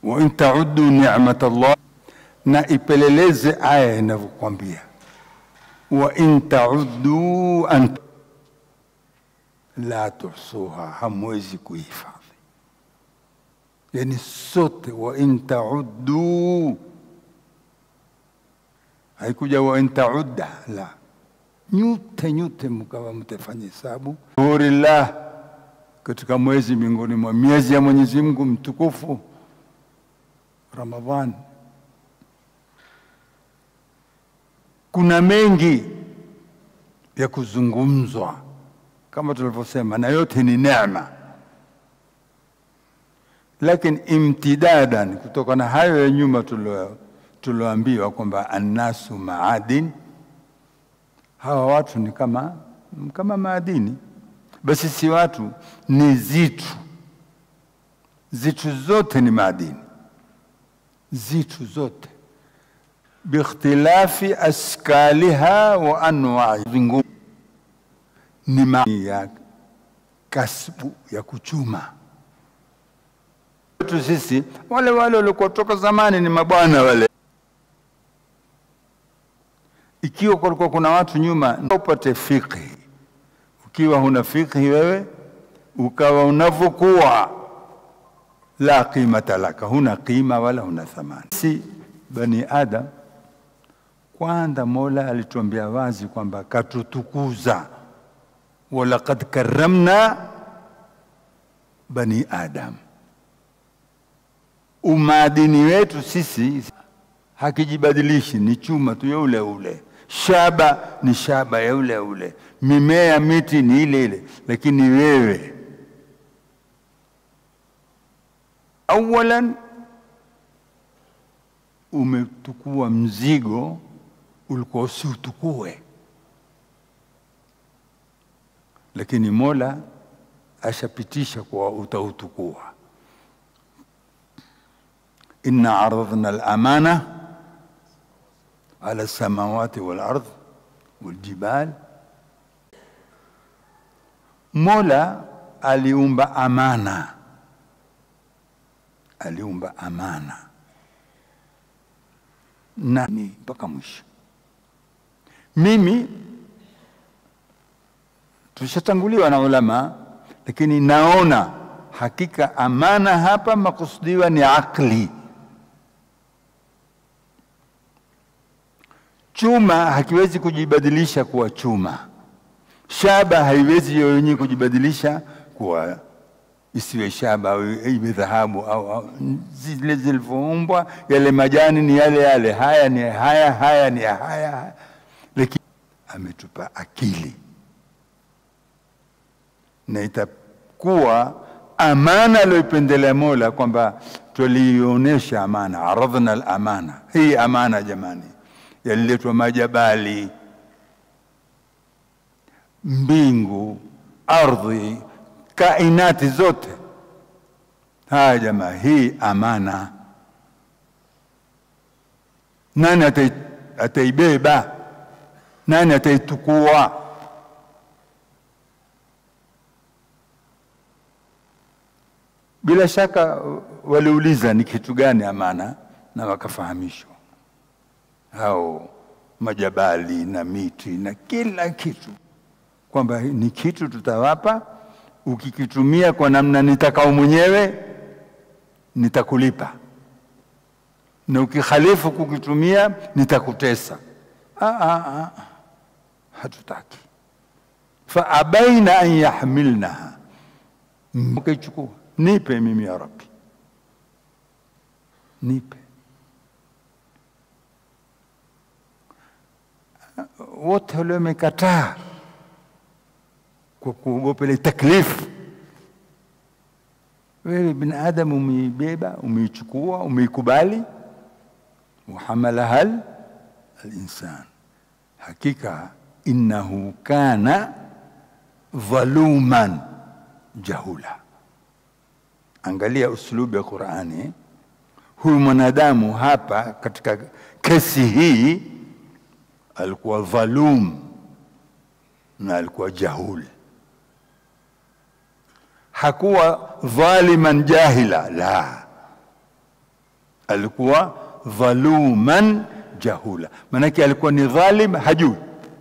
wa in tauddu ni'mat Allah, na ipeleleze aya inavyokwambia wa in tauddu an la tuhsuha, hamwezi kuhifadhi. Yani sote wa in tauddu, haikuja wa in taudda, la nyote nyote mkawa mtafanya hesabu shuhurillah, katika mwezi miongoni mwa miezi ya Mwenyezi Mungu mtukufu Ramadhan. Kuna mengi ya kuzungumzwa kama tulivyosema, na yote ni neema, lakini imtidadan, kutoka na hayo ya nyuma tulioambiwa kwamba annasu maadin, hawa watu ni kama, kama maadini, basi si watu, ni zitu. Zitu zote ni maadini, zitu zote biikhtilafi askaliha wa anwai ni maana ya kasbu ya kuchuma tu. Sisi wale wale walikuwa toka zamani ni mabwana wale. Ikiwa kulikuwa kuna watu nyuma, upate fikhi. Ukiwa huna fikhi wewe, ukawa unavyokuwa, la qimata laka, huna qima wala huna thamani. Si bani Adam, kwanza Mola alituambia wazi kwamba katutukuza walaqad karramna bani Adam. Umaadini wetu sisi hakijibadilishi, ni chuma tu ya ule ule, shaba ni shaba ya ule ule, mimea miti ni ile ile, lakini wewe awalan umetukua mzigo ulikuwa usiutukue lakini Mola ashapitisha kwa utautukua. inna aradhna al-amana ala samawati wal ardh wal jibal. Mola aliumba amana, aliumba amana na ni mpaka mwisho. Mimi tushatanguliwa na ulama, lakini naona hakika amana hapa makusudiwa ni akli. Chuma hakiwezi kujibadilisha kuwa chuma, shaba haiwezi yenyewe kujibadilisha kuwa isiwe shaba au iwe dhahabu au, au zile zilivyoumbwa. Yale majani ni yale yale, haya ni haya, haya ni haya, haya. Lakini ametupa akili na itakuwa amana aliyoipendelea Mola kwamba tuliionyesha amana, aradhna al-amana. Hii amana jamani, yaliletwa majabali, mbingu, ardhi, kainati zote. Haya jamaa, hii amana, nani ataibeba? Nani ataitukua? Bila shaka waliuliza ni kitu gani amana, na wakafahamishwa hao majabali na miti na kila kitu kwamba ni kitu tutawapa, ukikitumia kwa namna nitakao mwenyewe nitakulipa, na ukikhalifu kukitumia nitakutesa. Ah, ah, ah. Hatutaki. fa abaina an yahmilnaha, mkaichukua nipe mimi ya Rabbi, nipe. Wote wale wamekataa kwa kuogopa ile taklifu. Wewe binadamu umeibeba, umeichukua, umeikubali. wahamalaha alinsan, hakika innahu kana dhaluman jahula Angalia uslubu ya Qurani. Huyu mwanadamu hapa katika kesi hii alikuwa dhalum na alikuwa jahul, hakuwa dhaliman jahila, la, alikuwa dhaluman jahula, maanake alikuwa ni dhalim, hajui.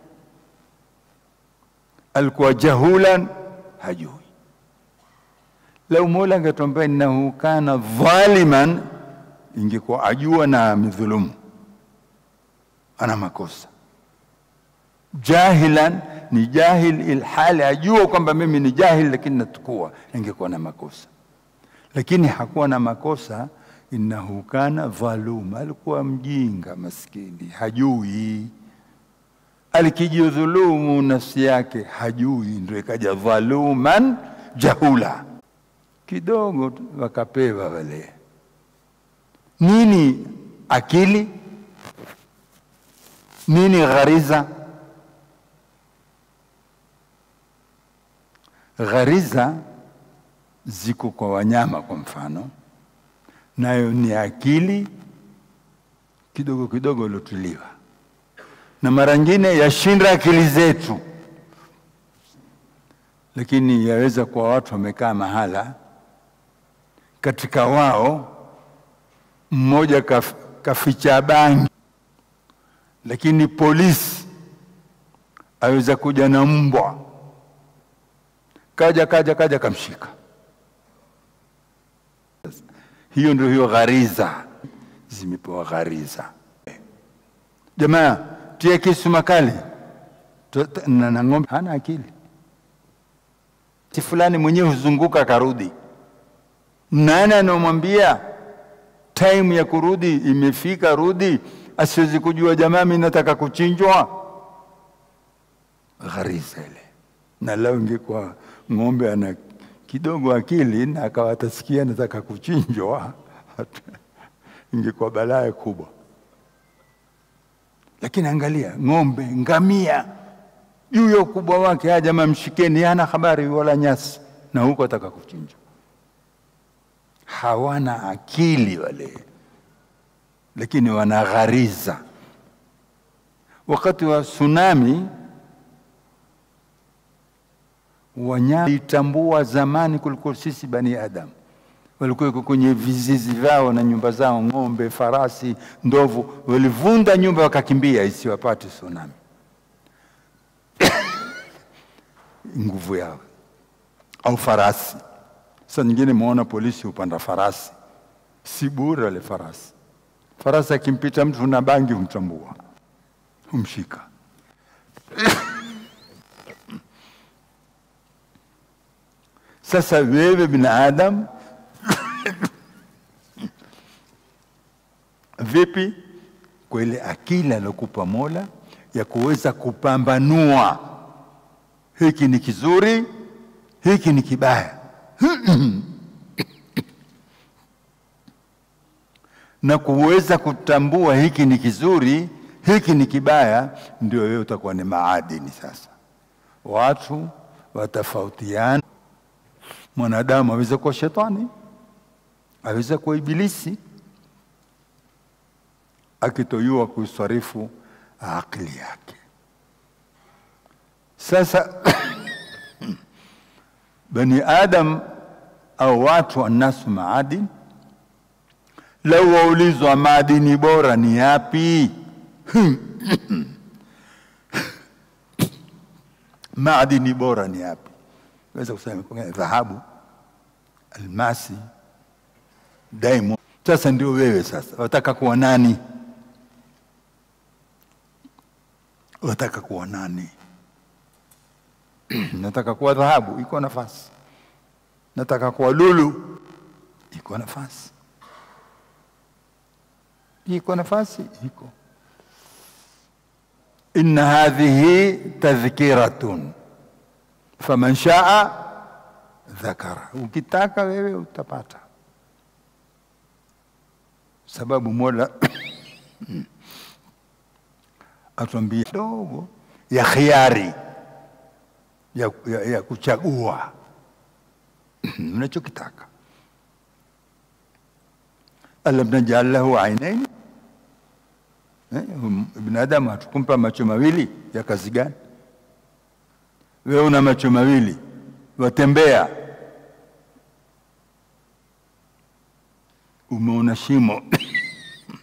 Alikuwa jahulan, hajui. Lau Mola angetuambia innahu kana dhaliman, ingekuwa ajua na amedhulumu, ana makosa. Jahilan ni jahil, ilhali ajua kwamba mimi ni jahil, lakini natukua, ingekuwa na makosa, lakini hakuwa na makosa innahu kana dhaluma, alikuwa mjinga maskini, hajui. Alikijidhulumu nafsi yake, hajui, ndio ikaja dhaluman jahula. Kidogo tu wakapewa wale nini, akili nini, ghariza. Ghariza ziko kwa wanyama, kwa mfano nayo ni akili kidogo kidogo iliotuliwa, na mara nyingine yashinda akili zetu, lakini yaweza kuwa watu wamekaa mahala, katika wao mmoja kaf, kaficha bangi, lakini polisi aweza kuja na mbwa, kaja kaja kaja kamshika hiyo ndio hiyo ghariza, zimepewa ghariza. Jamaa tia kisu makali na, na ng'ombe hana akili, si fulani mwenyewe huzunguka akarudi. Nani anamwambia time ya kurudi imefika, rudi? Asiwezi kujua jamaa, mimi nataka kuchinjwa. Ghariza ile. Na lao ingekuwa ng'ombe ana kidogo akili na akawa atasikia nataka kuchinjwa, ingekuwa balaa kubwa. Lakini angalia ng'ombe, ngamia, juu ya ukubwa wake, haya jamaa mshikeni, hana habari wala nyasi, na huko ataka kuchinjwa. Hawana akili wale, lakini wana ghariza. Wakati wa tsunami wanyama itambua zamani kuliko sisi bani Adam, walikuwa kwenye vizizi vyao na nyumba zao, ng'ombe, farasi, ndovu, walivunda nyumba wakakimbia isiwapate tsunami. nguvu yao au farasi. Sasa nyingine muona polisi upanda farasi, si bure wale farasi. Farasi akimpita mtu na bangi humtambua, humshika Sasa wewe binadamu vipi kwa ile akili alokupa Mola ya kuweza kupambanua hiki ni kizuri, hiki ni kibaya na kuweza kutambua hiki ni kizuri, hiki ni kibaya, ndio wewe utakuwa ni maadini. Sasa watu watafautiana Mwanadamu aweza kuwa shetani, aweza kuwa ibilisi, akitoyua kuisarifu akili yake. Sasa bani Adam au watu annasu maadini, lau waulizwa maadini bora ni yapi? maadini bora ni yapi? weza kusema dhahabu, almasi, diamond. Sasa ndio wewe sasa wataka kuwa nani? Wataka kuwa nani? Nataka kuwa dhahabu, iko nafasi. Nataka kuwa lulu, iko nafasi. Iko nafasi, iko. Inna hadhihi tadhkiratun faman shaa dhakara, ukitaka wewe utapata, sababu Mola atuambia dogo ya khiari ya, ya, ya kuchagua unachokitaka. alam najal lahu ainaini, eh, binadamu hatukumpa macho mawili ya kazi gani? Wewe una macho mawili, watembea, umeona shimo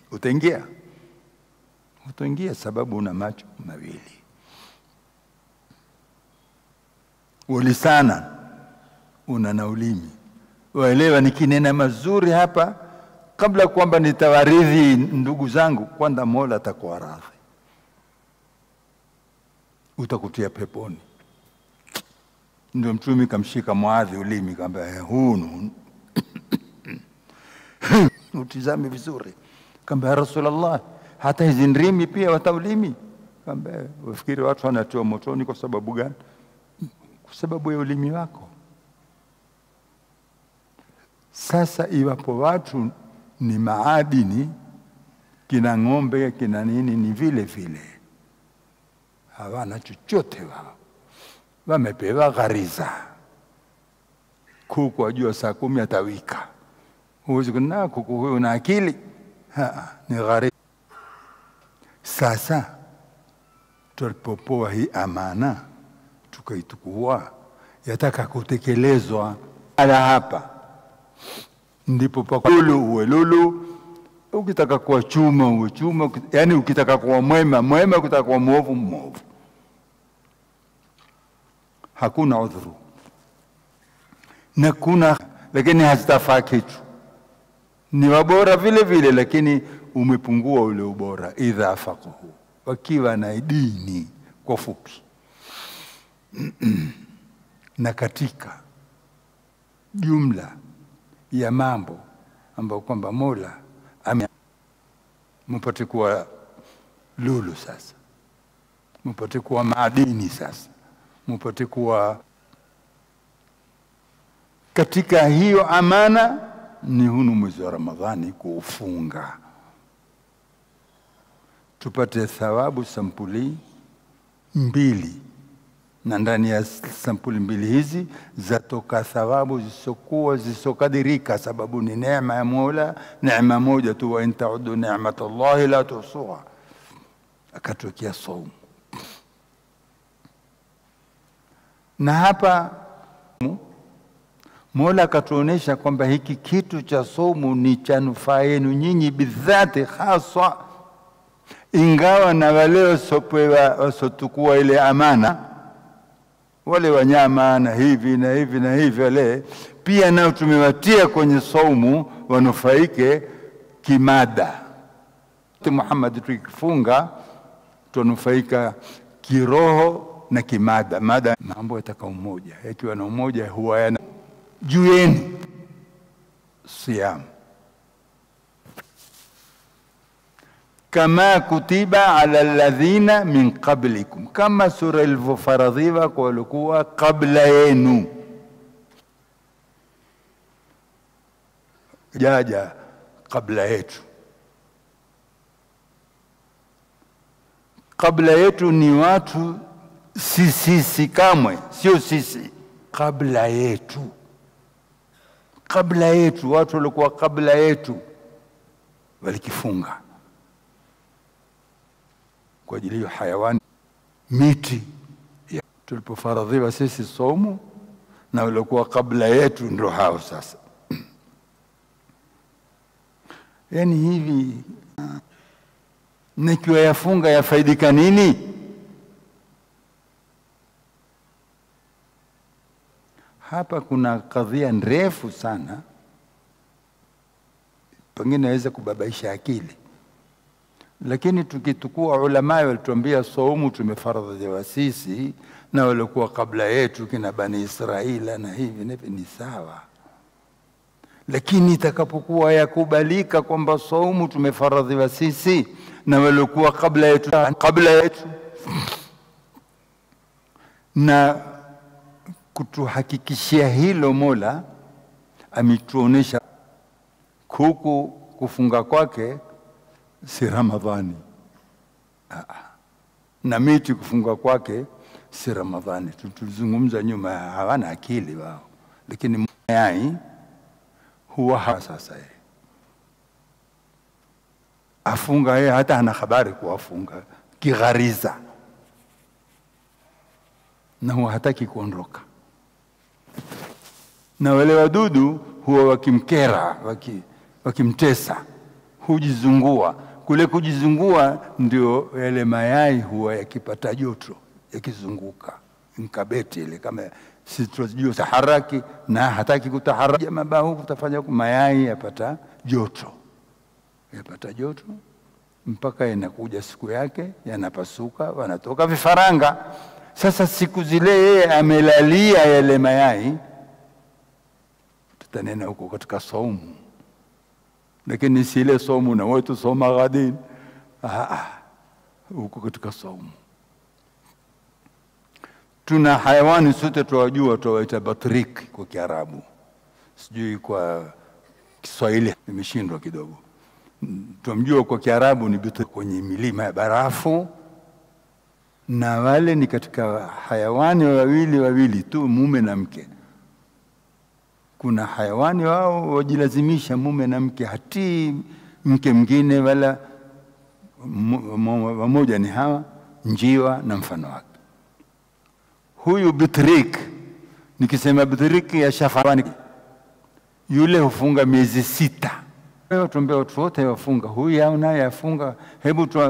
utaingia? Utaingia sababu una macho mawili, ulisana, una na ulimi. Waelewa, nikinena mazuri hapa, kabla kwamba nitawaridhi ndugu zangu, kwanza Mola atakuwa radhi, utakutia peponi. Ndio Mtume kamshika Muadhi ulimi, kaambia hunu utizame vizuri, kaambia ya Rasulullah, hata hizi ndimi pia wataulimi? Kaambia wafikiri watu wanatiwa motoni kwa sababu gani? Kwa sababu ya ulimi wako. Sasa iwapo watu ni maadini, kina ng'ombe kina nini, ni vile vile, hawana chochote wao, wamepewa ghariza. Kuku ajua saa kumi atawika, huwezi kuna kuku huyu na akili ha, ni ghariza. Sasa tulipopoa hii amana tukaitukua, yataka kutekelezwa ala hapa ndipo pakulu uwe lulu, ukitaka kuwa chuma uwe chuma, yani ukitaka kuwa mwema mwema, ukitaka kuwa mwovu mwovu. Hakuna udhuru na kuna lakini hazitafaa kitu, ni wabora vile vile, lakini umepungua ule ubora. Idha faquhu, wakiwa na dini kwa fupi na katika jumla ya mambo ambayo kwamba Mola ame mupate kuwa lulu sasa, mupate kuwa maadini sasa, mupate kuwa katika hiyo amana. Ni hunu mwezi wa Ramadhani kuufunga, tupate thawabu sampuli mbili na ndani ya sampuli mbili hizi zatoka thawabu zisokuwa zisokadirika, sababu ni neema ya Mola, neema moja tu, wa in taudu ni'mat Allahi la tuhsuha. Akatuwekea saumu, na hapa Mola akatuonesha kwamba hiki kitu cha saumu ni cha nufaa yenu nyinyi bidhati haswa, ingawa na wale wasopewa wasotukua ile amana wale wanyama na hivi na hivi na hivi, wale pia nao tumewatia kwenye saumu wanufaike kimada. Muhammad, tukifunga tunufaika kiroho na kimada. Mada mambo yataka umoja, yakiwa na umoja huwa yana juu yenu siamu kama kutiba ala alladhina min qablikum, kama sura ilivyofaradhiwa kwa walikuwa kabla yenu. Jaja kabla yetu, kabla yetu ni watu si sisi, kamwe sio sisi, kabla yetu, kabla yetu, watu walikuwa kabla yetu walikifunga kwa ajili hiyo hayawani miti ya. Tulipofaradhiwa sisi somu na waliokuwa kabla yetu ndo hao sasa. Yani hivi nikiwa yafunga yafaidika nini? Hapa kuna kadhia ndefu sana, pengine naweza kubabaisha akili lakini tukitukua ulama walituambia saumu tumefaradhiwa sisi na waliokuwa kabla yetu kina Bani Israila na hivi na hivi, ni sawa. Lakini itakapokuwa yakubalika kwamba saumu tumefaradhiwa sisi na waliokuwa kabla yetu kabla yetu, na kutuhakikishia hilo, Mola ametuonesha kuku kufunga kwake si Ramadhani. Aa, na miti kufunga kwake si Ramadhani. Tulizungumza nyuma, hawana akili wao, lakini yai huwa ha sasa ye afunga yeye, hata hana habari kuwafunga kighariza, na huwa hataki kuondoka, na wale wadudu huwa wakimkera, wakimtesa hujizungua. Kule kujizungua ndio yale mayai huwa yakipata joto yakizunguka, nkabeti ile kama si tunajua taharaki na hataki kutaharaki, mabahu kutafanya mayai yapata joto, yapata joto mpaka inakuja siku yake yanapasuka, wanatoka vifaranga. Sasa siku zile yeye amelalia yale mayai, tutanena huko katika saumu, lakini si ile saumu na wetu soma ghadin, huko katika saumu. Tuna hayawani sote tuwajua, tuwaita batrik kwa Kiarabu, sijui kwa Kiswahili imeshindwa kidogo Tumjua kwa Kiarabu ni bitu kwenye milima ya barafu, na wale ni katika hayawani wawili wawili tu, mume na mke. Kuna hayawani wao wajilazimisha mume na mke, hatii mke mwingine, wala wamoja ni hawa njiwa na mfano wake. Huyu bitrik, nikisema bitrik ya shafawani, yule hufunga miezi sita tuambia watu wote wafunga, huyu au naye afunga. Hebu tu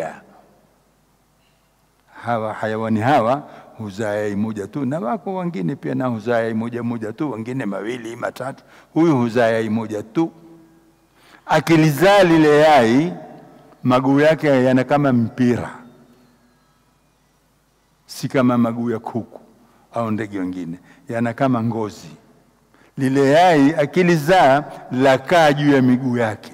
hawa hayawani hawa huzaa yai moja tu, na wako wengine pia na huzaa yai moja moja tu, wengine mawili matatu. Huyu huzaa yai moja tu. Akilizaa lile yai, maguu yake yana kama mpira, si kama maguu ya kuku au ndege wengine, yana kama ngozi lile yai akilizaa lakaa juu ya miguu yake,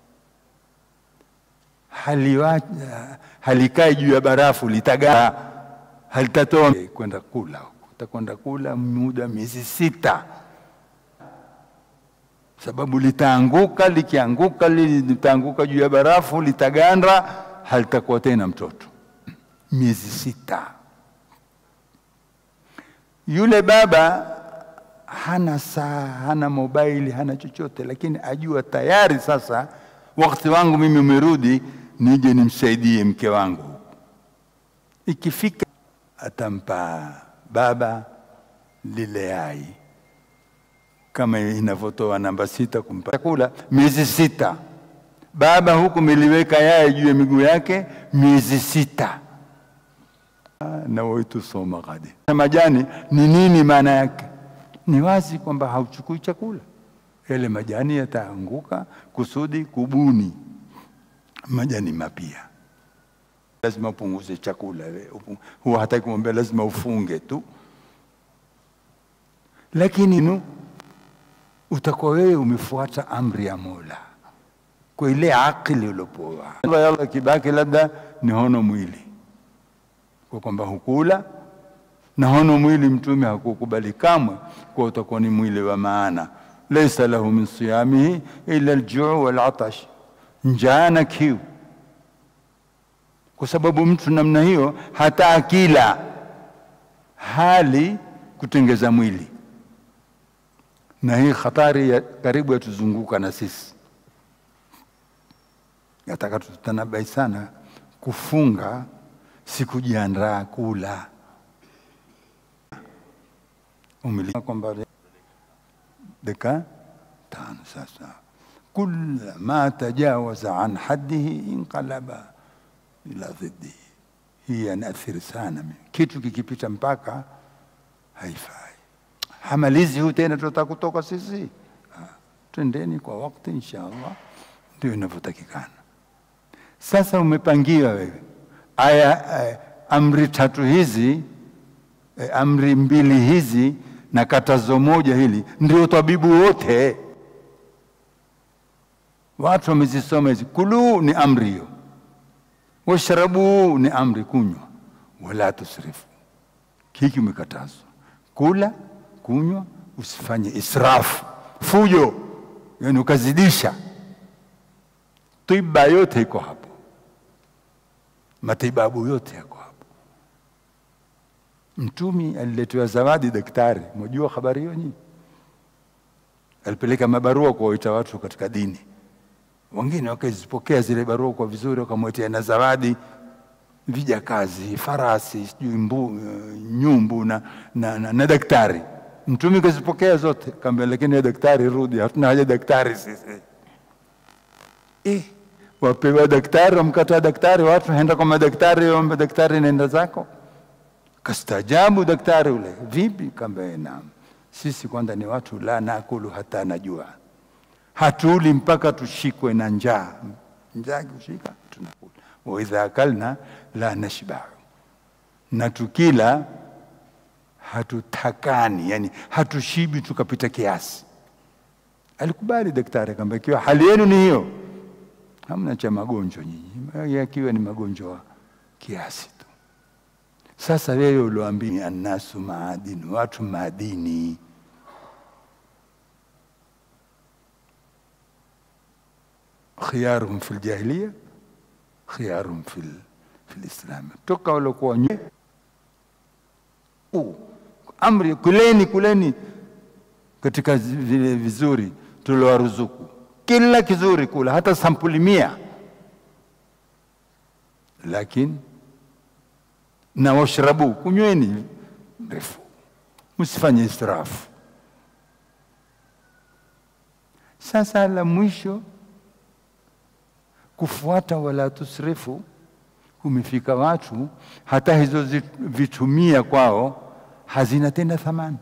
halikai juu ya barafu, litagaa, halitatoa kwenda kula, utakwenda kula muda miezi sita, sababu litaanguka. Likianguka litaanguka juu ya barafu, litaganda, halitakuwa tena mtoto. Miezi sita. Yule baba hana saa, hana mobaili, hana chochote, lakini ajua tayari sasa wakati wangu mimi umerudi, nije nimsaidie mke wangu. Ikifika atampa baba lile yai kama inavyotoa namba sita kumpa chakula miezi sita. Baba huku meliweka yai juu ya miguu yake miezi sita. na waitusoma ghadi. Majani ni nini maana yake? Ni wazi kwamba hauchukui chakula, yale majani yataanguka kusudi kubuni majani mapya. Lazima upunguze chakula, huwa hataki kumwambia lazima ufunge tu, lakini nu utakuwa wewe umefuata amri ya Mola kwa ile akili uliopoa. Yalla kibaki labda ni hono mwili kwa kwamba hukula na hono mwili, Mtume hakukubali kamwe kwa utakuwa ni mwili wa maana. Laisa lahu min siyamihi illa aljuu wal atash, njaa na kiu. Kwa sababu mtu namna hiyo hata akila hali kutengeza mwili, na hii hatari ya karibu yatuzunguka na sisi. Nataka tutanabai sana kufunga si kujiandaa kula umili kwamba dakika tano sasa, kula ma tajawaza an haddihi inqalaba ila dhiddihi. Hii yanaathiri sana mimi, kitu kikipita mpaka haifai. Hamalizi huu tena, tutataka kutoka sisi. Twendeni kwa wakati, insha Allah, ndio inavyotakikana. Sasa umepangiwa wewe aya eh, amri tatu hizi eh, amri mbili hizi na katazo moja hili, ndio tabibu wote watu wamezisoma hizi. Kulu ni amri hiyo, washrabu ni amri kunywa, wala tusrifu, hiki umekatazwa kula, kunywa, usifanye israfu, fujo, yani ukazidisha. Tiba yote iko hapo matibabu yote yako hapo. Mtumi aliletewa zawadi daktari, mwajua habari hiyo nyinyi? Alipeleka mabarua kuwaita watu katika dini, wengine wakazipokea zile barua kwa vizuri, wakamwetea na zawadi vijakazi, farasi, sijui mbu, nyumbu na, na, na, na daktari. Mtumi kazipokea zote, kaambia lakini ya daktari rudi, hatuna haja daktari sisi. eh, wapewa daktari, wamkataa daktari, watu haenda kwa madaktari, omba daktari, nenda zako. Kastaajabu daktari ule, vipi? Kaambia naam, sisi kwanza ni watu la nakulu hata najua, hatuli mpaka tushikwe na njaa. Njaa kushika tunakula, wa idha akalna la nashbau, na tukila hatutakani, yani hatushibi tukapita kiasi. Alikubali daktari, akamwambia ikiwa hali yenu ni hiyo, hamna cha magonjwa nyinyi, yakiwa ni magonjwa kiasi tu. Sasa wewe ulioambia annasu maadini, watu madini, khiyaruhum fil jahiliya khiyaruhum fil fil islam, toka waliokuwa nye uh, amri kuleni, kuleni katika vile vizuri tuliowaruzuku, kila kizuri kula, hata sampuli mia, lakini na washrabu, kunyweni mrefu, msifanye israfu. Sasa la mwisho kufuata wala tusrifu, kumefika watu hata hizo vitumia kwao hazina tena thamani.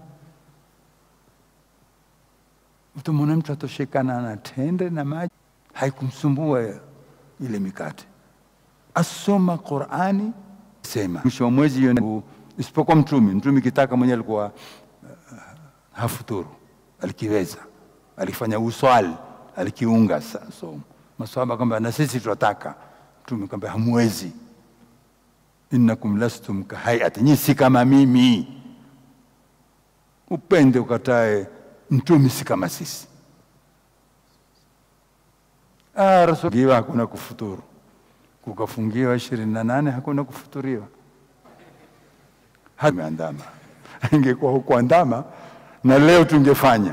Utamwona mtu atoshekana na tende na maji, haikumsumbua ile mikate, asoma Qurani sema mwisho wa mwezi hiyo, isipokuwa Mtume. Mtume kitaka mwenyewe alikuwa uh, hafuturu, alikiweza, alifanya uswali, alikiunga somo. Maswahaba kwamba na sisi tunataka. Mtume kwamba hamwezi, innakum lastum kahayati, nyinyi si kama mimi. Upende ukatae, Mtume si kama sisi. Ah, Rasul hakuna kufuturu kukafungiwa ishirini na nane hakuna kufuturiwa. Ameandama, ingekuwa hukuandama na leo tungefanya.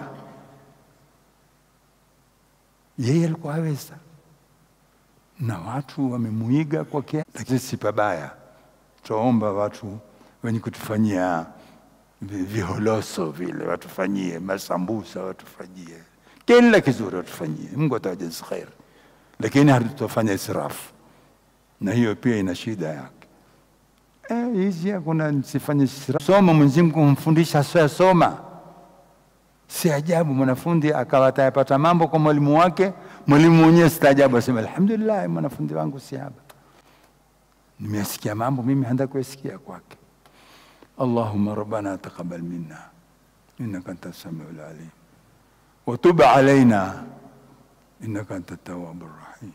Yeye alikuwa aweza, na watu wamemuiga kwa kiasi, lakini si pabaya. Twaomba watu wenye kutufanyia viholoso vile watufanyie masambusa, watufanyie kila kizuri, watufanyie. Mungu atawajazi kheri, lakini hatutafanya israfu na hiyo pia ina shida yake. Eh, hizi hakuna nisifanye soma. Mwenyezi Mungu humfundisha sio soma. Si ajabu mwanafunzi akawa atayapata mambo kwa mwalimu wake, mwalimu mwenyewe staajabu, asema alhamdulillah, mwanafunzi wangu si haba, nimesikia mambo mimi handa kuyasikia kwake. Allahumma rabbana taqabbal minna innaka anta samiul alim wa tub alaina innaka anta tawwabur rahim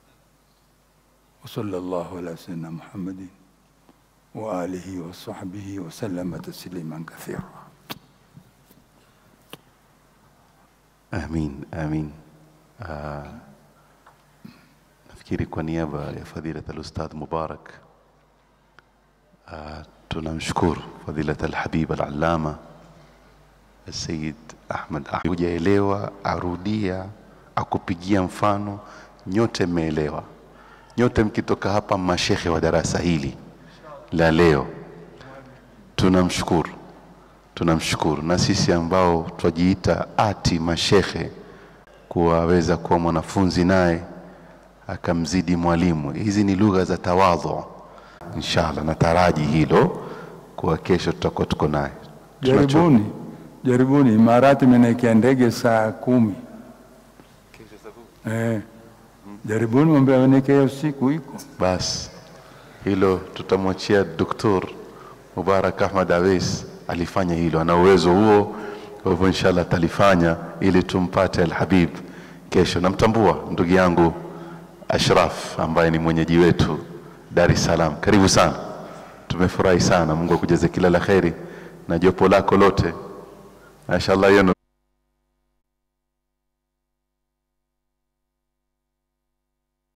وصلى الله على سيدنا محمد وآله وصحبه وسلم تسليما كثيرا Amin, amin. Uh, nafikiri kwa niaba ya fadhilat al-Ustadh Mubarak uh, tunamshukuru fadhilat al-Habib al-Allama Sayyid Ahmad Ahmed. Hujaelewa, arudia, akupigia mfano, nyote mmeelewa. Nyote mkitoka hapa mashekhe wa darasa hili la leo, tunamshukuru tunamshukuru na sisi ambao twajiita ati mashekhe kuwaweza kuwa mwanafunzi naye akamzidi mwalimu. Hizi ni lugha za tawadhu. Inshallah nataraji hilo kuwa kesho tutakuwa tuko naye. Jaribuni, jaribuni. Imarati imeniwekea ndege saa kumi. Eh, jaribuni mambo yawekea usiku iko Basi hilo tutamwachia Doktor Mubarak Ahmad Awes alifanya hilo, ana uwezo huo. Kwa hivyo inshallah atalifanya ili tumpate Alhabib kesho. Namtambua ndugu yangu Ashraf ambaye ni mwenyeji wetu Dar es Salaam. Karibu sana, tumefurahi sana. Mungu akujaze kila la kheri na jopo lako lote, mashallah. Hiyo